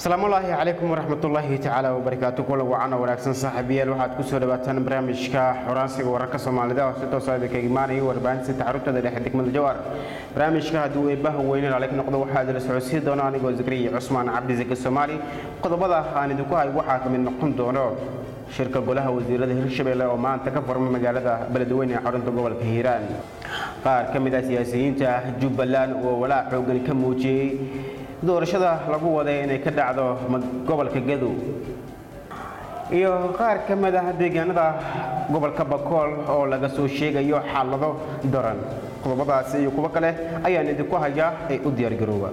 asalaamullaahi calaykum waraxmatullaahi tacaala wabarakaatu kula wacan oo wanaagsan saaxiibayaal waxaad ku soo dhawaataan barnaamijka xoraansiga wararka soomaalida oo si toosa idinka imaanaya warbaahinta taxaruntada dhexe degmada jawar barnaamijka hadduu eebbaha weyne laalik noqdo waxaa idila socodsiin doona anigoo zakariya cusmaan cabdi zaki soomaali qodobada aan idinku hay waxaa ka mid noqon doono shirka golaha wasiirada hirshabelle oo maanta ka furmay magaalada beledweyne ee xarunta gobolka hiiraan qaar ka mid ah siyaasiyiinta jubbaland oo walaac xoogan ka muujiyey doorashada lagu waday inay ka dhacdo gobolka gadow iyo qaar ka mid ah deegaanada gobolka bakool oo laga soo sheegayo xaalado daran qodobadaasi iyo kuwo kale ayaan idinku hayaa ee u diyaargarooba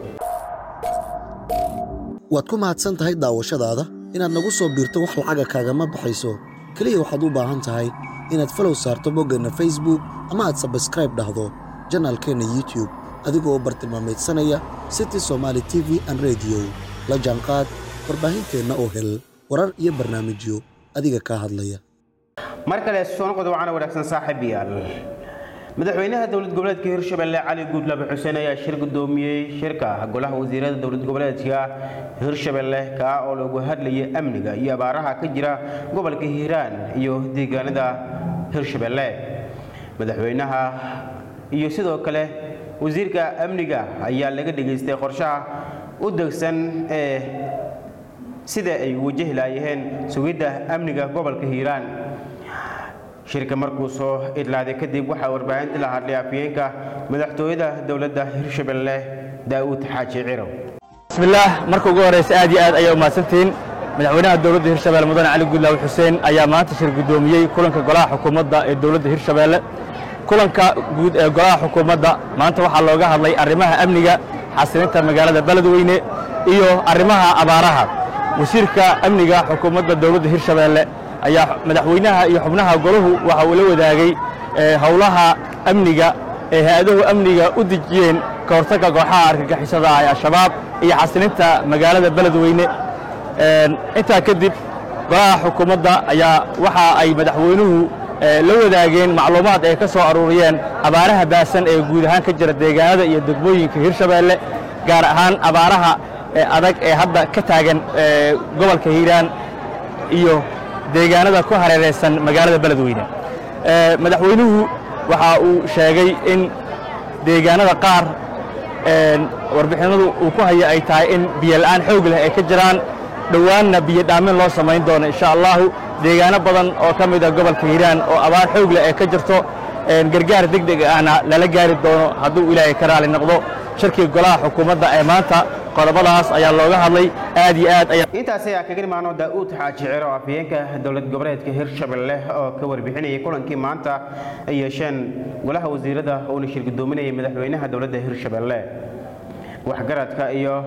waad ku mahadsan tahay daawashadaada inaad nagu soo biirto wax lacaga kaagama baxayso keliya waxaad u baahan tahay inaad falow saarto boggeenna facebook ama aad sabskraib dhahdo janaalkeenna youtube adigoo bartilmaamaydsanaya city somaali t v an rediyo la jaanqaad warbaahinteenna oo hel warar iyo barnaamijyo adiga kaa hadlaya mar kale soo noqod wacana wanaagsan saaxiibayaal madaxweynaha dowlad goboleedka hirshabelle cali guudlaabe xuseen ayaa shir gudoomiyey shirka golaha wasiirada dowlad goboleedka hirshabelle kaa oo lagu hadlayay amniga iyo abaaraha ka jira gobolka hiiraan iyo deegaanada hirshabelle madaxweynaha iyo sidoo kale wasiirka amniga ayaa laga dhegaystay qorshaha u degsan ee sida ay wajahi laayaheen sugidda amniga gobolka hiiraan shirka markuu soo idlaaday kadib waxaa warbaahinta la hadlay afyeenka madaxtooyada dowladda hirshabelle daa'uud xaaji cirow bismillaah marka ugu horeysa aad iyo aad ayaa umahadsantihiin madaxweynaha dowladda hirshabelle mudane cali guudlaawe xuseen ayaa maanta shir gudoomiyey kulanka golaha xukuumadda ee dowladda hirshabelle kulanka guud ee golaha xukuumadda maanta waxaa looga hadlay arrimaha amniga xasilinta magaalada beledweyne iyo arrimaha abaaraha wasiirka amniga xukuumadda dowladda hirshabelle ayaa madaxweynaha iyo xubnaha golahu waxa uu la wadaagay howlaha amniga ee hay-adahu amniga u dejiyeen ka hortagga kooxaha argagixisada ee al-shabaab iyo xasilinta magaalada beledweyne intaa kadib golaha xukuumadda ayaa waxa ay madaxweynuhu la wadaageen macluumaad ay ka soo aruuriyeen abaaraha baasan ee guud ahaan ka jira deegaanada iyo degmooyinka hirshabelle gaar ahaan abaaraha adag ee hadda ka taagan gobolka hiiraan iyo deegaanada ku hareeraysan magaalada beledweyne madaxweynuhu waxa uu sheegay in deegaanada qaar warbixinadu uu ku haya ay tahay in biyo la'aan xoog leh ay ka jiraan dhowaanna biyo dhaamin loo samayn doono insha allahu deegaano badan oo ka mid a gobolka hiiraan oo abaar xoog leh ay ka jirto gargaar deg deg ahna lala gaari doono hadduu ilaahay ka raali noqdo shirkii golaha xukuumadda ee maanta qodobadaas ayaa looga hadlay aad iyo aad ayaa intaas ayaa kaga imaano daa'uud xaaji ciro afhayeenka dowlad goboleedka hirshabelle oo ka warbixinayay kulankii maanta ay yeesheen golaha wasiirada uuna shir gudoominayay madaxweynaha dowladda hirshabelle waxgaradka iyo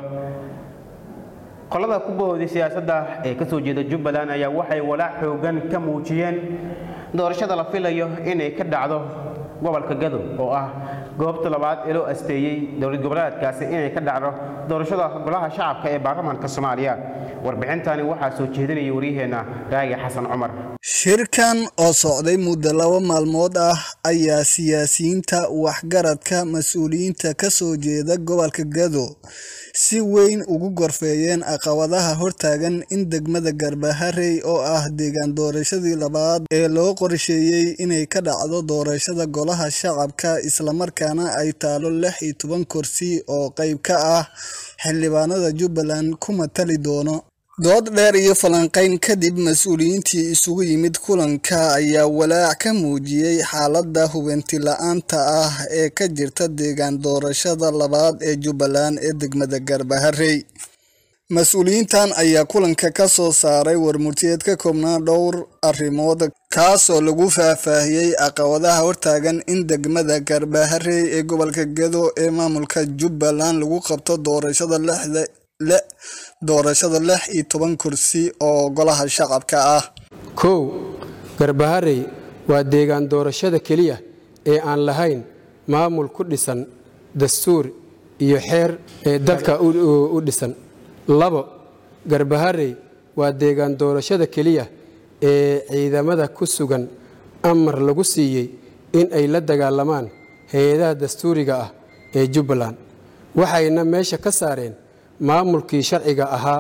qolada ku bahooday siyaasadda ee ka soo jeeda jubbaland ayaa waxay walaac xoogan ka muujiyeen doorashada la filayo inay ka dhacdo gobolka gadow oo ah goobta labaad ee loo asteeyey dowlad goboleedkaasi inay ka dhacdo doorashada golaha shacabka ee baarlamaanka soomaaliya warbixintani waxaa soo jeedinaya waryaheenna raagi xasan cumar shirkan oo socday muddo laba maalmood ah ayaa siyaasiyiinta waxgaradka mas-uuliyiinta ka soo jeeda gobolka gado si weyn ugu gorfeeyeen caqabadaha hortaagan in degmada garbaharey oo ah deegaan doorashadii labaad ee loo qorsheeyey inay ka dhacdo doorashada golaha shacabka islamarkaana ay taalo lix iyo toban kursi oo qayb ka ah xildhibaanada jubbaland ku matali doono dood dheer iyo falanqayn kadib mas-uuliyiintii isugu yimid kulanka ayaa walaac ka muujiyey xaaladda hubinti la-aanta ah ee ka jirta deegaan doorashada labaad ee jubbaland ee degmada garbaharey mas-uuliyiintan ayaa kulanka ka soo saaray warmurtiyeed ka koobnaa dhowr arrimood kaasoo lagu faahfaahiyey caqabadaha hortaagan in degmada garbaharey ee gobolka gedo ee maamulka jubbaland lagu qabto doorashada lixda doorashada lix iyo toban kursi oo golaha shacabka ah kow garbaharey waa deegaan doorashada keliya ee aan lahayn maamul ku dhisan dastuur iyo xeer ee dalka u dhisan labo garbaharey waa deegaan doorashada keliya ee ciidamada ku sugan amar lagu siiyey in ay la dagaalamaan hay-adaha dastuuriga ah ee jubbaland waxayna meesha ka saareen maamulkii sharciga ahaa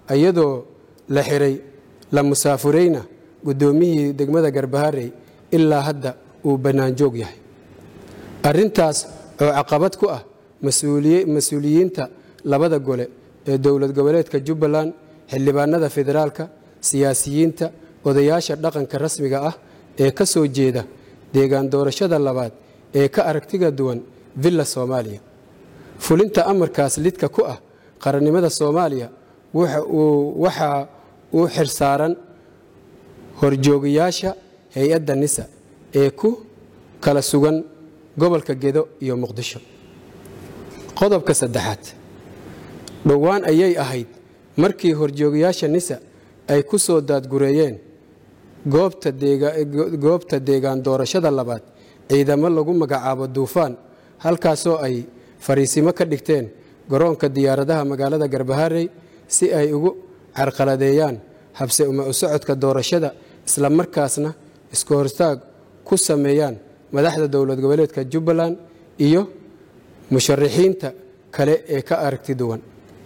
iyadoo la xiray la musaafurayna guddoomiyihii degmada garbaharey ilaa hadda uu bannaanjoog yahay arrintaas oo caqabad ku ah mas-uuliyiinta labada gole ee dowlad goboleedka jubbaland xildhibaanada federaalka siyaasiyiinta odayaasha dhaqanka rasmiga ah ee ka soo jeeda deegaan doorashada labaad ee ka aragtiga duwan villa soomaaliya fulinta amarkaas lidka ku ah qarannimada soomaaliya waxa uu xirsaaran horjoogayaasha hay-adda nisa ee ku kala sugan gobolka gedo iyo muqdisho qodobka saddexaad dhowaan ayay ahayd markii horjoogayaasha nisa ay ku soo daadgureeyeen goobta deegaan doorashada labaad ciidamo lagu magacaabo duufaan halkaasoo ay fariisimo ka dhigteen garoonka diyaaradaha magaalada garbaharey si ay ugu carqaladeeyaan habse uma u socodka doorashada isla markaasna isku hortaag ku sameeyaan madaxda dowlad goboleedka jubbaland iyo musharaxiinta kale ee ka aragti duwan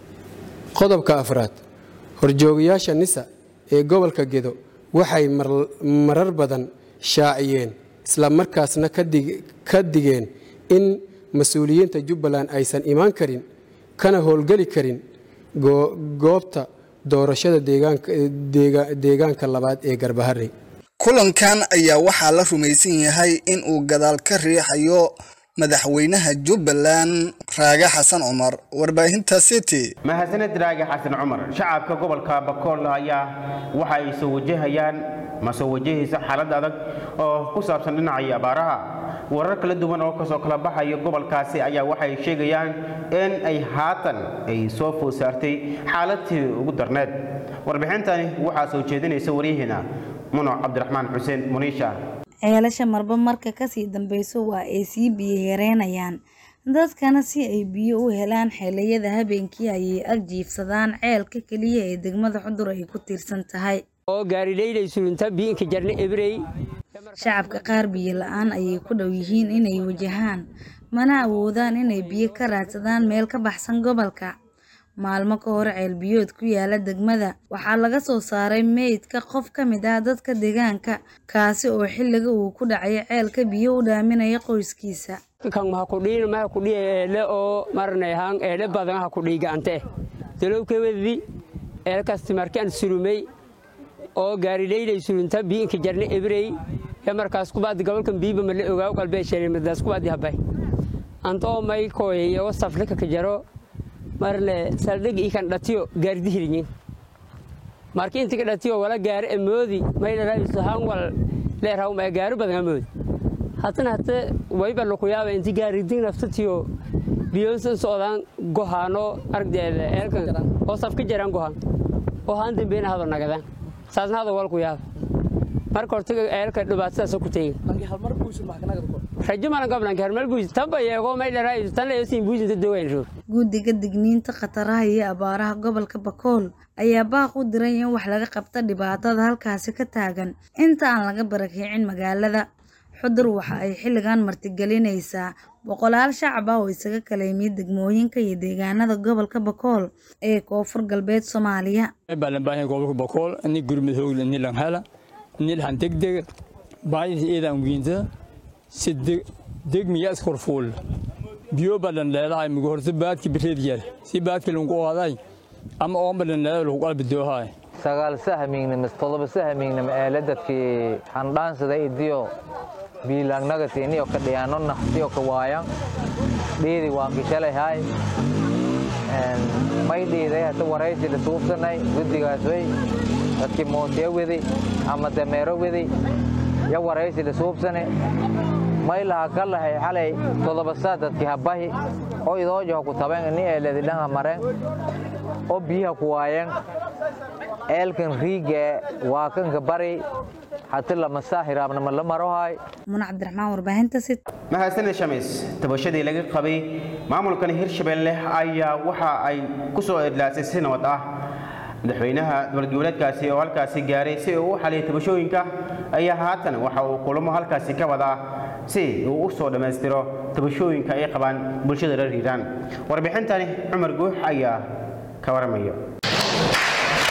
qodobka afraad horjoogayaasha nisa ee gobolka gedo waxay marar badan shaaciyeen isla markaasna ka digeen in mas-uuliyiinta jubbaland aysan imaan karin kana howlgeli karin goobta doorashada deegaanka labaad ee garbaharey kulankan ayaa waxaa la rumaysan yahay in uu gadaal ka riixayo madaxweynaha jubbaland raage xasan cumar warbaahinta city mahadsaned raage xasan cumar shacabka gobolka bakool ayaa waxa ay soo wajahayaan ma soo wajahaysa xaalad adag oo ku saabsan dhinacii abaaraha warar kala duwan oo kasoo kala baxaya gobolkaasi ayaa waxay sheegayaan in ay haatan ay soo food saartay xaaladtii ugu darneed warbixintani waxaa soo jeedinaysa waryaheena muno cabdiraxmaan xuseen muniisha ceelasha marba marka kasii dambeyso waa ay sii biyo yareynayaan dadkana si ay biyo u helaan xilliyada habeenkii ayay ag jiifsadaan ceelka keliya ee degmada xudur ay ku tiirsan tahay oo gaarileylay sulinta biinka jarna ebrey shacabka qaar biyo la-aan ayay ku dhow yihiin inay wajahaan mana awoodaan inay biyo ka raadsadaan meel ka baxsan gobolka maalmo ka hor ceelbiyood ku yaala degmada waxaa laga soo saaray meydka qof ka mid ah dadka deegaanka kaasi oo xilliga uu ku dhacay ceelka biyo u dhaaminaya qoyskiisa kan maha kudhiin maha kudhiya eele oo marnay haan eele badan ha kudhii gacante dalowkewedi eelkasti markaan surumey oo gaarileylay surunta biinka jarna ebrey ya markaas kubaadi gobolkan biiba mala ogaaw qalbee sheelimadaas kubaadi habay antoo may kooyay oo saflika ka jaro marne saldhig ikan dhatiyo gaardi hirinyin marki intika dhatiyo wala gaari amoodi maydharaiso han wal leerhaw ma gaari badan amoodi hatana hate wayba lakuyaaba inti gaaridin naftatiyo biyonsan socdaan gohaano aragdeeda eelkan oo safka jaraan gohaan oo haan dambeena hado nagadaan saasna hado walku yaaba marka hortaga eelka dhibaatadaas ku tegin rajo malan goblanka hermal buusi tanba yeego maydharaiso tan leeyosin buusinta dowayn roog guddiga digniinta khataraha iyo abaaraha gobolka bakool ayaa baaq u diray in wax laga qabta dhibaatada halkaasi ka taagan inta aan laga barakicin magaalada xudur waxa ay xilligan martigelinaysaa boqolaal shacab ah oo isaga kala yimid degmooyinka iyo deegaanada gobolka bakool ee koonfur galbeed soomaaliya balanbaahin gobolka bakool ni gurmud hoogle ni langhela ni lahan degdega baahida eedaan wiinta si degmiya iskorfuul biyo badan leedahay mugu horta baadki bireed yar si baadki lungu ooday ama oon badan leedahay lagu qalbi doohay sagaal sahamiignima todoba sahamiignima eele dadkii handhaansada idiyo biilaangnagatiiniyo ka dhiyaano naftiyo ka waayan dhiidi waan kishalay hay may dhiiday hata waraysi la suubsanay guddigaas way dadkii mootiya wedi ama dameero wedi ya waraysi la suubsane may laha ka lahay xalay todobasaa dadkii habahi oo idoojaho ku taben ini eeledi dhanha maren oo biyaha ku waayen eelkan riige waa kanka bari hati lamasaa hiraabnama la marohay muna cabdiraxmaan warbaahinta sit mahadsaned shamiis tabashadii laga qabay maamulkan hirshabelle ayaa waxa ay ku soo edlaasay si nabad ah madaxweynaha dowlad goboleedkaasi oo halkaasi gaaray si uu u xaliyay tabashooyinka ayaa haatan waxa uu kulamo halkaasi ka wadaa si uu u soo dhammaystiro tabashooyinka ay qabaan bulshada reer hiiraan warbixintani cumar guux ayaa ka waramayo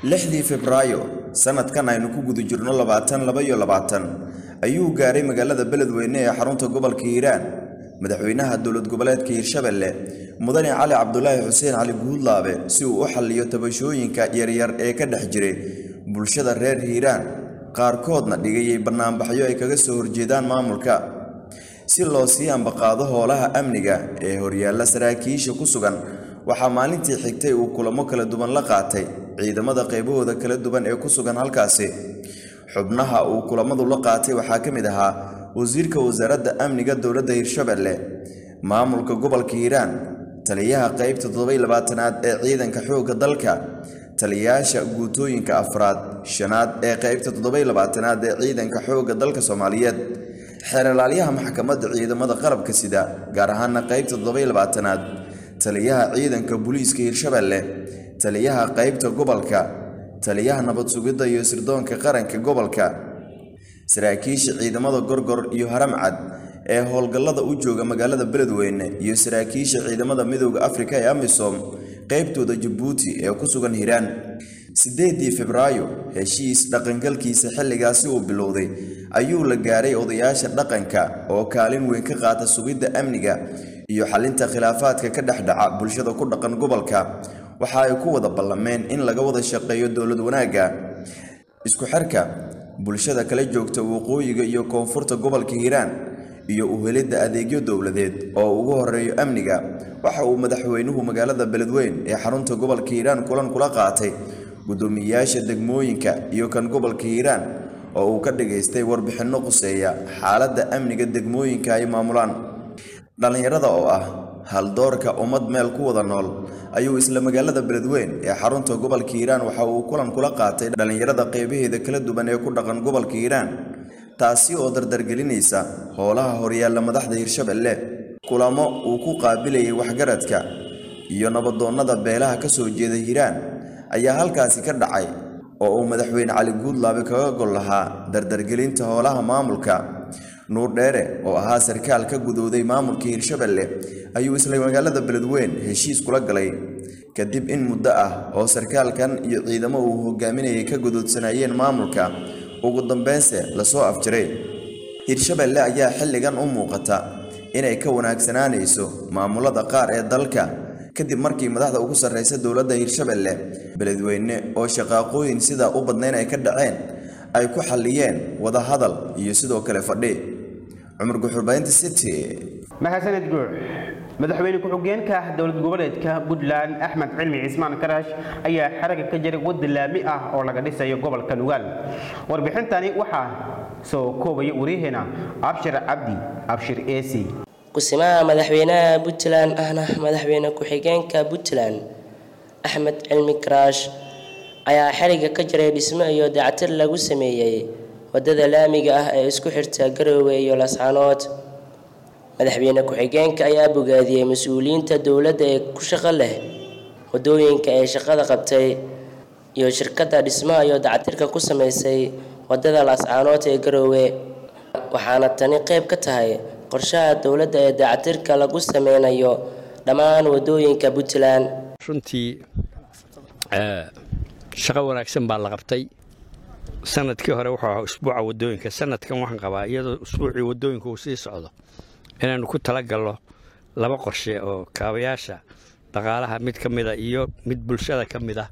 lixdii febraayo sanadkan aynu ku guda jirno labaatan laba iyo labaatan ayuu gaaray magaalada beledweyne ee xarunta gobolka hiiraan madaxweynaha dowlad goboleedka hiirshabelle mudane cali cabdulaahi xuseen cali guudlaabe si uu u xalliyo tabashooyinka yaryar ee ka dhex jiray bulshada reer hiiraan qaarkoodna dhigayay bannaanbaxyo ay kaga soo horjeedaan maamulka si loo sii ambaqaado howlaha amniga ee horyaalla saraakiisha ku sugan waxaa maalintii xigtay uu kulamo kala duwan la qaatay ciidamada qaybahooda kala duwan ee ku sugan halkaasi xubnaha uu kulamadu la qaatay waxaa ka mid ahaa wasiirka wasaaradda amniga dowladda hiirshabelle maamulka gobolka hiiraan taliyaha qaybta toddobaylabaatanaad ee ciidanka xoogga dalka taliyayaasha guutooyinka afraad shanaad ee qaybta toddobaylabaatanaad ee ciidanka xoogga dalka soomaaliyeed xeeralaalyaha maxkamadda ciidamada qalabka sida gaar ahaana qaybta toddobaylabaatanaad taliyaha ciidanka booliiska hiirshabelle taliyaha qaybta gobolka taliyaha nabad sugidda iyo sirdoonka qaranka gobolka saraakiisha ciidamada gorgor iyo haramcad ee howlgallada u jooga magaalada beledweyne iyo saraakiisha ciidamada midooda afrika ee amisom qaybtooda jabuuti ee ku sugan hiiraan siddeedii febraayo heshiis dhaqangalkiisa xilligaasi uu bilowday ayuu la gaaray odayaasha dhaqanka oo kaalin weyn ka qaata sugidda amniga iyo xalinta khilaafaadka ka dhex dhaca bulshada ku dhaqan gobolka waxa ay ku wada ballameen in laga wada shaqeeyo dowlad wanaagga isku xirka bulshada kala joogta waqooyiga iyo koonfurta gobolka hiiraan iyo u helidda adeegyo dowladeed oo ugu horeeyo amniga waxa uu madaxweynuhu magaalada beledweyn ee xarunta gobolka hiiraan kulan kula qaatay guddoomiyeyaasha degmooyinka iyo kan gobolka hiiraan oo uu ka dhigaystay warbixinno quseeya xaaladda amniga degmooyinka ay maamulaan dhallinyarada oo ah haldoorka ummad meel ku wada nool ayuu isla magaalada beledweyn ee xarunta gobolka hiiraan waxa uu kulan kula qaatay dhallinyarada qeybaheeda kala duwan ee ku dhaqan gobolka hiiraan taasi oo dardargelinaysa howlaha horyaalla madaxda hiirshabelle kulamo uu ku qaabilayay waxgaradka iyo nabadoonnada beelaha ka soo jeeda hiiraan ayaa halkaasi ka dhacay oo uu madaxweyne cali guudlaabe kaga gol lahaa dardargelinta howlaha maamulka nuur dheere oo ahaa sarkaal ka gudooday maamulka hiirshabelle ayuu isla magaalada beledweyn heshiis kula galay kadib in muddo ah oo sarkaalkan iyo ciidamo uu hogaaminayay ka gudoodsanayeen maamulka ugu dambeynse lasoo afjiray hiirshabelle ayaa xilligan u muuqata inay ka wanaagsanaanayso maamulada qaar ee dalka kadib markii madaxda ugu sarreysa dowladda hiirshabelle beledweyne oo shaqaaqooyin sidaa u badnayn ay ka dhaceen ay ku xalliyeen wadahadal iyo sidoo kale fadhi cumar guxurbaynta city mahadsaned guux madaxweyne ku-xigeenka dowlad goboleedka puntland axmed cilmi cismaan karash ayaa xaraga ka jiray wadda laami ah oo laga dhisayo gobolka nugaal warbixintani waxaa soo koobaya waryaheena abshir cabdi abshir esi kusimaha madaxweynaha puntland ahna madaxweyne ku-xigeenka puntland axmed cilmi karaash ayaa xeriga ka jiray dhismo iyo dactir lagu sameeyey wadada laamiga ah ee isku xirta garoowe iyo lascaanood madaxweyne ku-xigeenka ayaa bogaadiyey mas-uuliyiinta dowladda ee ku shaqo leh wadooyinka ee shaqada qabtay iyo shirkadda dhismaha iyo dactirka ku sameysay wadada lascaanood ee garoowe waxaana tani qayb ka tahay qorshaha dowladda ee dactirka lagu sameynayo dhammaan wadooyinka puntland runtii shaqo wanaagsan baa la qabtay sanadkii hore wuxuu ahaa usbuuca wadooyinka sanadkan waxaan qabaa iyadoo usbuucii wadooyinka uu sii socdo inaanu ku talagalno laba qorshe oo kaabayaasha dhaqaalaha mid ka mida iyo mid bulshada ka mid ah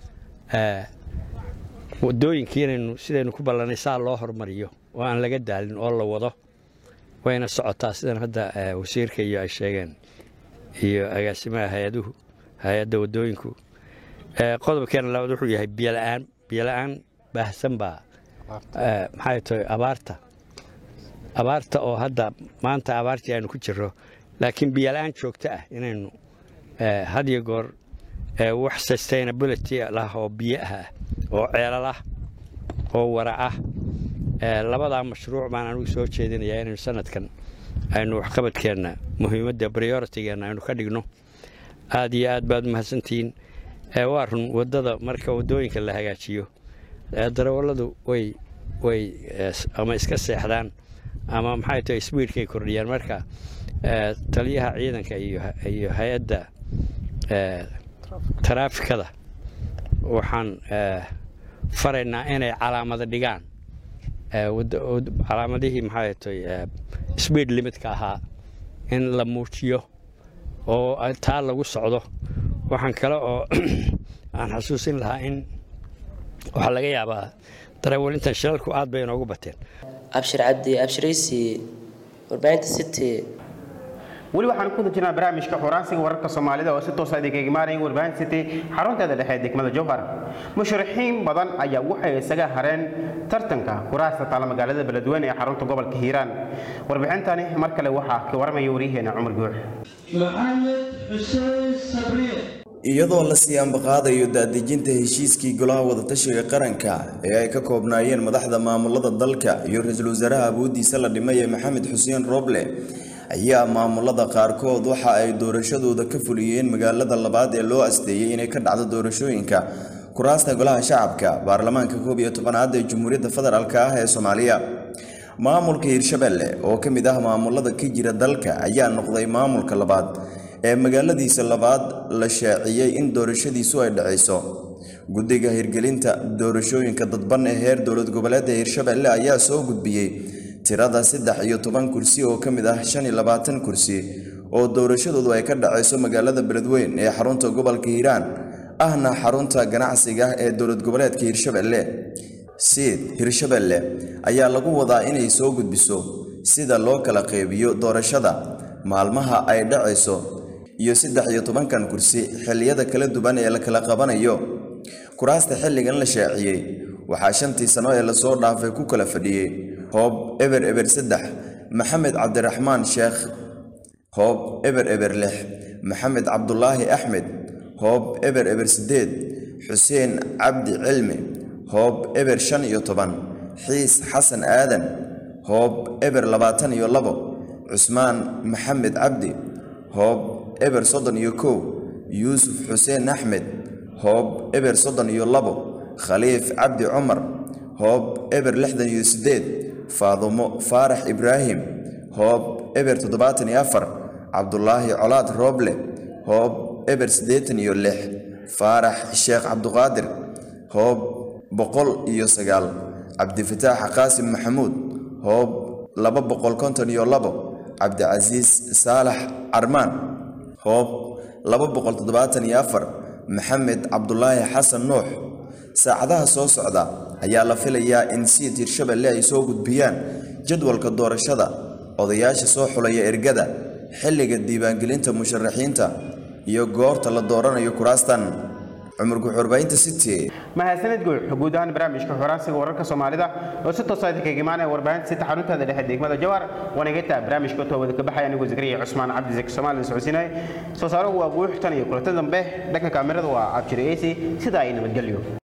wadooyinkii inaynu sidaynu ku ballanay saa loo hormariyo oo aan laga daalin oo la wado wayna socotaa sidan hadda wasiirka iyo ay sheegeen iyo agaasimaha hay-aduhu hay-adda wadooyinku qodobkeena labaad wuxuu yahay biyola'aan biyola'aan baahsan baa maxay tahay abaarta abaarta oo hadda maanta abaartii aynu ku jirro laakiin biyola'aan joogto ah inaynu had iyo goor wax sustainability lah oo biyo ah oo ceelal ah oo wara ah labadaa mashruuc baan anigu soo jeedinayaa inaynu sanadkan aynu waxqabadkeenna muhiimadda prioritigeenna aynu ka dhigno aad iyo aad baad umahadsantihiin waa run waddada marka waddooyinka la hagaajiyo darawalladu way way ama iska seexdaan ama maxay tahay sbiidkay kordhiyaan marka taliyaha ciidanka iyo hay-adda taraafikada waxaan faraynaa inay calaamado dhigaan calaamadihii maxaa tay speed limitka ahaa in la muujiyo oo taa lagu socdo waxaan kale oo aan xasuusin lahaa in waxaa laga yaabaa darawaliintan shilalku aad bay inoogu bateen abshir cabdi abshiraysi warbaahinta city weli waxaan ku jirnaa barnaamijka xuraansiga wararka soomaalida oo si toosa idinkaga imaanaya warbaahin city xarunteeda dhexe ee degmada jowhar musharaxiin badan ayaa waxay isaga hareen tartanka kuraasta taala magaalada beledweyne ee xarunta gobolka hiiraan warbixintani mar kale waxaa ka waramaya waryaheena cumar guux maxamed xuseen sabriye iyadoo la sii ambaqaadayo daadejinta heshiiskii golaha wadatashiga qaranka ee ay ka koobnaayeen madaxda maamulada dalka iyo ra-iisul wasaaraha awoodiisa la dhimay ee maxamed xuseen roble ayaa maamulada qaarkood waxa ay doorashadooda ka fuliyeen magaalada labaad ee loo asteeyey inay ka dhacdo doorashooyinka kuraasta golaha shacabka baarlamaanka koob iyo tobanaad ee jamhuuriyadda federaalk ah ee soomaaliya maamulka hiirshabelle oo ka mid ah maamulada ka jira dalka ayaa noqday maamulka labaad ee magaaladiisa labaad la shaaciyey in doorashadiisu ay dhacayso guddiga hirgelinta doorashooyinka dadban ee heer dowlad goboleedda hiirshabelle ayaa soo gudbiyey tirada saddex iyo toban kursi oo ka mid ah shan iyo labaatan kursi oo doorashadoodu ay ka dhacayso magaalada beledweyn ee xarunta gobolka hiiraan ahna xarunta ganacsiga ee dowlad goboleedka hiirshabelle siid hiirshabelle ayaa lagu wadaa inay soo gudbiso sida loo kala qeybiyo doorashada maalmaha ay dhacayso iyo saddex iyo tobankan kursi xilliyada kala duwan ee la kala qabanayo kuraasta xilligan la shaaciyey waxaa shantii sano ee lasoo dhaafay ku kala fadhiyey hoob eber eber saddex maxamed cabdiraxmaan sheekh hoob eber eber lix maxamed cabdulaahi axmed hoob eber eber siddeed xuseen cabdi cilmi hoob eber shan iyo toban xiis xasan aadan hoob eber labaatan iyo labo cusmaan maxamed cabdi hoob eber soddon iyo kow yuusuf xuseen axmed hoob eber soddon iyo labo khaliif cabdi cumar hoob eber lixdan iyo siddeed faadumo faarax ibraahim hoob eber toddobaatan iyo afar cabdulaahi colaad rooble hoob eber siddeetan iyo lix faarax sheekh cabduqaadir hoob boqol iyo sagaal cabdifataax qaasim maxamuud hoob laba boqol konton iyo labo cabdicasiis saalax carmaan hoob laba boqol toddobaatan iyo afar maxamed cabdulaahi xasan nuux saacadaha soo socda ayaa la filayaa in siid hiirshabelle ay soo gudbiyaan jadwalka doorashada odayaasha soo xulaya ergada xilliga diiwaangelinta musharaxiinta iyo goorta la dooranayo kuraastan cumar guxurbaynta city mahadsanid guux guud ahaan barnaamijka xoraansiga wararka soomaalida oo si toosa idinkaga imaanaya warbaahinta sita xaruntada dhexe degmada jawar wanageta barnaamijka toobada ka baxaya anigoo zakariya cusmaan cabdi zaki soomaali socodsiinay soo saaruhu waa guux tan iyo kulanta dambe dhanka kaamirada waa abjiri ac sidaa ay nabadgelyo